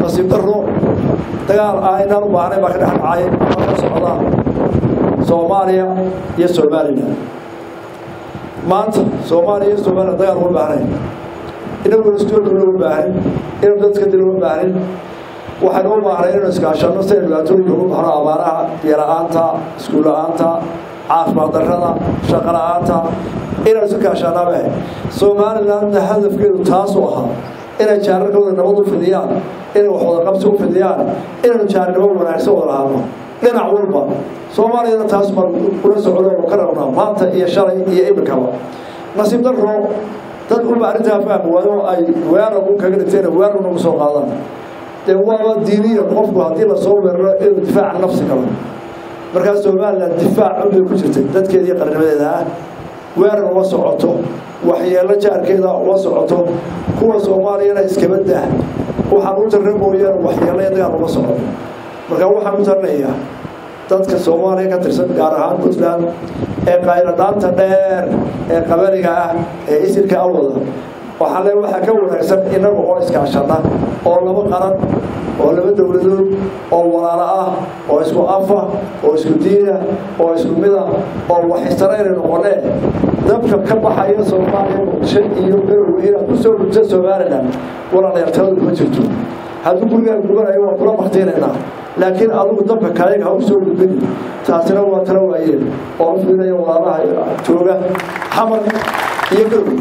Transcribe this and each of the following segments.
nasiib daro dagaal aynaan u baahnayn baa ka dhex dhacay ama ka socda soomaaliya iyo somalilan maanta soomaaliya iyo somalilan dagaal uma baahnayn inagu istoorkuna uma baahin inuu dadka dil uma baahin waxaynu u baahnay inaynu iskaashano si aynu dhibaatooyinka ugu baxno abaaraha biyo-la-aanta iskuul la-aanta caafimaad darrada shaqo la-aanta inaynu isu kaashaanaaba somalilandna hadafkeedu taasuu ahaa inay jaararkooda nabad u fidiyaan inay wax wadaqabsi u fidiyaan inaynu jaarnimo wanaagsan wada lahaano dhinac walba soomaaliyana taas baan ula socdo oo ka rabnaa maanta iyo shalay iyo iminkaba nasiib darro dad unba arrintaa fahmi waayo oo ay weerar u kaga dhigteen weerar nagu soo qaadaan dee waaba diiniya qofku haddii lasoo weeraro inuu difaaca nafsi galo markaa somalilan difaac unbay ku jirtay dadkeedii qarnimadeeda ah weerar uma socoto waxyeelo jaarkeeda uma socoto kuwa soomaaliyana iskaba dah waxaan u tarra mooyaane waxyeelo iyo dagaal uma socoto marka waxaan u tarnayaa dadka soomaaliya ka tirsan gaar ahaan puntland ee qayladhaanta dheer ee qabaliga ah ee isirka awada waxaa le waxaa ka wanaagsan inaga oo iskaashana oo laba qaran oo laba dowladood oo walaalo ah oo isku afa oo isku diina oo isku mida oo waxistarayna noqonee dabka ka baxaya soomaaliya muqdisho iyo garowe inaad ku soo rugta somalilan walaalayaartaladu kuma jirto hadduu gurigaa gubanayo waa kula baktiinaynaa laakiin adugu dabka kaleega ha u soo gudbini taasina waa tala waayeen oo u fiinaya walaalaha jooga xamar iyo garowe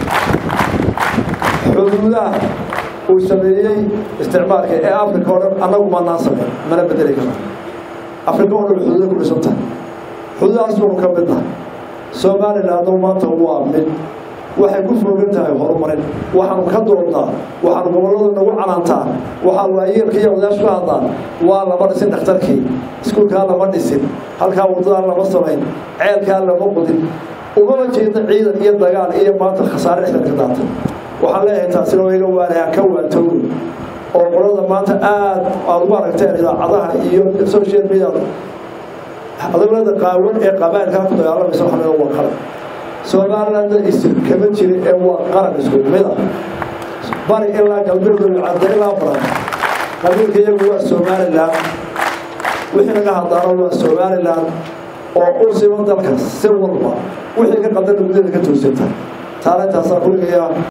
xuduudaha uu sameeyey isticmaalka ee africa oo dhan annagu maanaan sameyn mana bedeli kara africa oo dhan xuduuda ku dhisan tahay xuduudahaas baanu ka mid nahay somalilandna maanta waa mid waxay ku foogan tahay horumarin waxaanu ka doodnaa waxaanu gobollada nagu canaantaa waxaa waayeelka iyo odayaashu ka hadlaan waa lama dhisin dhakhtarkii iskuulkaa lama dhisin halkaa waddadaa lama samayn ceelkaa lama qudin umama jeedna ciidan iyo dagaal iyo maanta khasaare dhexdeed ka daatay waxaan leeyahay taasina waa iga waanayaa ka waantoogo oo qolada maanta aad aad ugu aragteen idaacadaha iyo social media adaglada qaawan ee qabailkaa ku dagaalamaysa waxaa leeyahay waa qaran soomaalilanda isir kama jiri ee waa qaran isku mid ah bari ilaa galbeed cadda ilaa baran qabiilka iyagu waa somaliland wixii laga hadlaano waa somaliland oo u siman dalka si walba wixii ka qaldana gudaheeda ka toosanta taana intaasaa kuligayaa